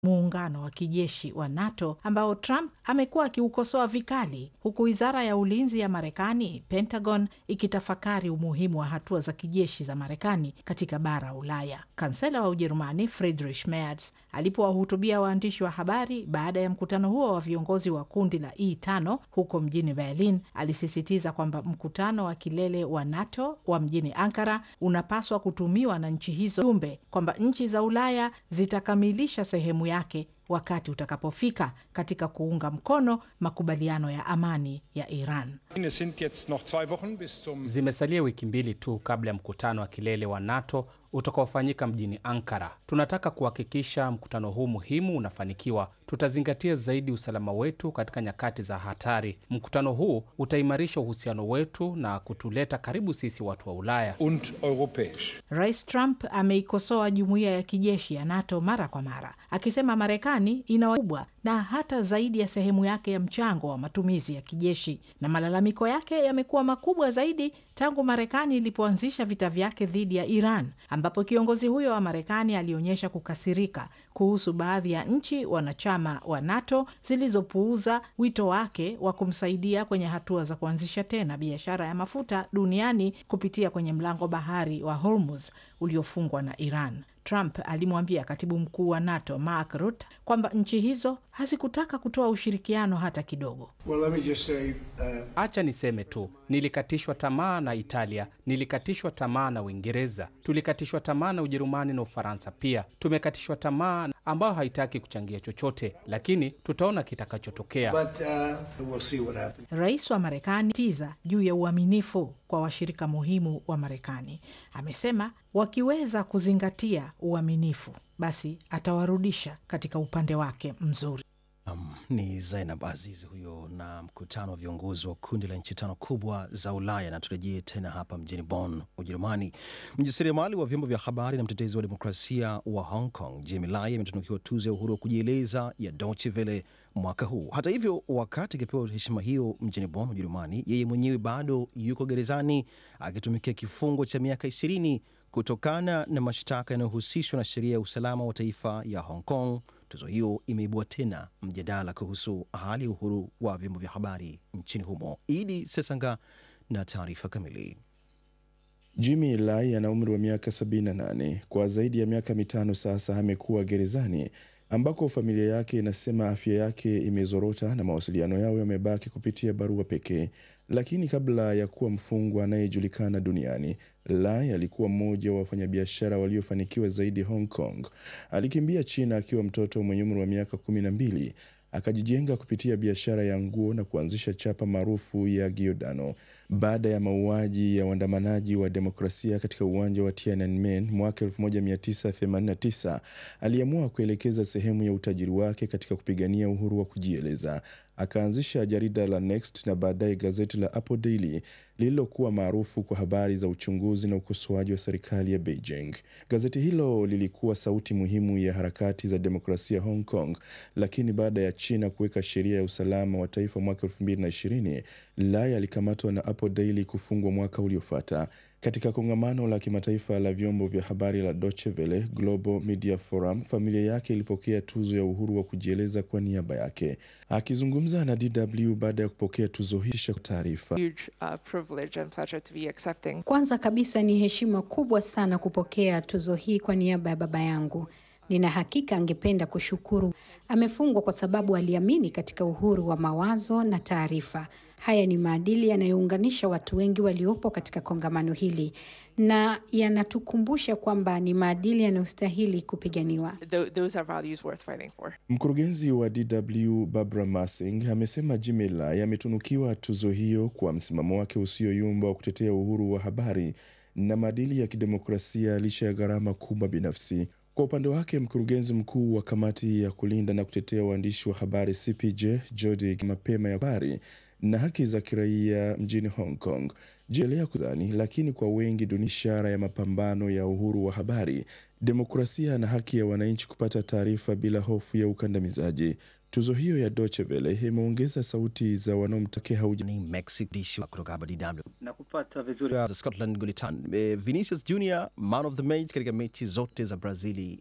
muungano wa kijeshi wa NATO ambao Trump amekuwa akiukosoa vikali, huku wizara ya ulinzi ya Marekani, Pentagon, ikitafakari umuhimu wa hatua za kijeshi za Marekani katika bara Ulaya. Kansela wa Ujerumani Friedrich Merz alipowahutubia waandishi wa habari baada ya mkutano huo wa viongozi wa kundi la E5 huko mjini Berlin, alisisitiza kwamba mkutano wa kilele wa NATO wa mjini Ankara unapaswa kutumiwa na nchi hizo jumbe kwamba nchi za Ulaya zitakamilisha sehemu yake wakati utakapofika katika kuunga mkono makubaliano ya amani ya Iran. Zimesalia wiki mbili tu kabla ya mkutano wa kilele wa NATO utakaofanyika mjini Ankara. Tunataka kuhakikisha mkutano huu muhimu unafanikiwa. Tutazingatia zaidi usalama wetu katika nyakati za hatari. Mkutano huu utaimarisha uhusiano wetu na kutuleta karibu sisi watu wa Ulaya und europäisch. Rais Trump ameikosoa jumuiya ya kijeshi ya NATO mara kwa mara, akisema Marekani ina kubwa na hata zaidi ya sehemu yake ya mchango wa matumizi ya kijeshi, na malalamiko yake yamekuwa makubwa zaidi tangu Marekani ilipoanzisha vita vyake dhidi ya Iran, ambapo kiongozi huyo wa Marekani alionyesha kukasirika kuhusu baadhi ya nchi wanachama wa NATO zilizopuuza wito wake wa kumsaidia kwenye hatua za kuanzisha tena biashara ya mafuta duniani kupitia kwenye mlango bahari wa Hormuz uliofungwa na Iran. Trump alimwambia katibu mkuu wa NATO Mark Rutte kwamba nchi hizo hazikutaka kutoa ushirikiano hata kidogo. Well, let me just say, uh, Acha niseme tu, nilikatishwa tamaa na Italia, nilikatishwa tamaa na Uingereza, tulikatishwa tamaa na Ujerumani na Ufaransa pia. Tumekatishwa tamaa ambayo haitaki kuchangia chochote, lakini tutaona kitakachotokea. but uh, we'll see what happens. Rais wa Marekani tiza juu ya uaminifu kwa washirika muhimu wa Marekani. Amesema wakiweza kuzingatia uaminifu, basi atawarudisha katika upande wake mzuri. Um, ni Zainab Aziz huyo na mkutano wa viongozi wa kundi la nchi tano kubwa za Ulaya. Na turejee tena hapa mjini Bonn, Ujerumani. Mjasiriamali wa vyombo vya habari na mtetezi wa demokrasia wa Hong Kong Jimmy Lai ametunukiwa tuzo ya uhuru wa kujieleza ya Deutsche Welle mwaka huu. Hata hivyo, wakati akipewa heshima hiyo mjini Bonn, Ujerumani, yeye mwenyewe bado yuko gerezani akitumikia kifungo cha miaka ishirini kutokana na mashtaka yanayohusishwa na sheria ya usalama wa taifa ya Hong Kong. Tuzo hiyo imeibua tena mjadala kuhusu hali ya uhuru wa vyombo vya habari nchini humo. Idi Sesanga na taarifa kamili. Jimmy Lai ana umri wa miaka 78. Kwa zaidi ya miaka mitano sasa amekuwa gerezani ambako familia yake inasema afya yake imezorota na mawasiliano yao yamebaki kupitia barua pekee. Lakini kabla ya kuwa mfungwa anayejulikana duniani, Lai alikuwa mmoja wa wafanyabiashara waliofanikiwa zaidi Hong Kong. Alikimbia China akiwa mtoto mwenye umri wa miaka kumi na mbili akajijenga kupitia biashara ya nguo na kuanzisha chapa maarufu ya Giordano. Baada ya mauaji ya waandamanaji wa demokrasia katika uwanja wa Tiananmen mwaka 1989, aliamua kuelekeza sehemu ya utajiri wake katika kupigania uhuru wa kujieleza. Akaanzisha jarida la Next na baadaye gazeti la Apple Daily lililokuwa maarufu kwa habari za uchunguzi na ukosoaji wa serikali ya Beijing. Gazeti hilo lilikuwa sauti muhimu ya harakati za demokrasia Hong Kong, lakini baada ya China kuweka sheria ya usalama wa taifa mwaka 2020, Lai alikamatwa na Apple Daily kufungwa mwaka uliofuata. Katika kongamano la kimataifa la vyombo vya habari la Deutsche Welle Global Media Forum, familia yake ilipokea tuzo ya uhuru wa kujieleza kwa niaba yake. Akizungumza na DW baada ya kupokea tuzo hii, kisha taarifa huge uh, privilege and pleasure to be accepting. Kwanza kabisa ni heshima kubwa sana kupokea tuzo hii kwa niaba ya baba yangu. Nina hakika angependa kushukuru. Amefungwa kwa sababu aliamini katika uhuru wa mawazo na taarifa. Haya ni maadili yanayounganisha watu wengi waliopo katika kongamano hili na yanatukumbusha kwamba ni maadili yanayostahili kupiganiwa. Th- those are values worth fighting for. Mkurugenzi wa DW Barbara Massing amesema Jimmy Lai ametunukiwa tuzo hiyo kwa msimamo wake usioyumba wa kutetea uhuru wa habari na maadili ya kidemokrasia licha ya gharama kubwa binafsi. Kwa upande wake, mkurugenzi mkuu wa kamati ya kulinda na kutetea waandishi wa habari CPJ Jody mapema ya habari na haki za kiraia mjini Hong Kong jielea kuzani, lakini kwa wengi duni ishara ya mapambano ya uhuru wa habari, demokrasia na haki ya wananchi kupata taarifa bila hofu ya ukandamizaji. Tuzo hiyo ya Deutsche Welle imeongeza sauti za wanaomtakia hauja Ni Mexico dishi kutoka hapa DW. na kupata vizuri Za Scotland Gulitan. Eh, Vinicius Junior man of the match katika mechi zote za Brazili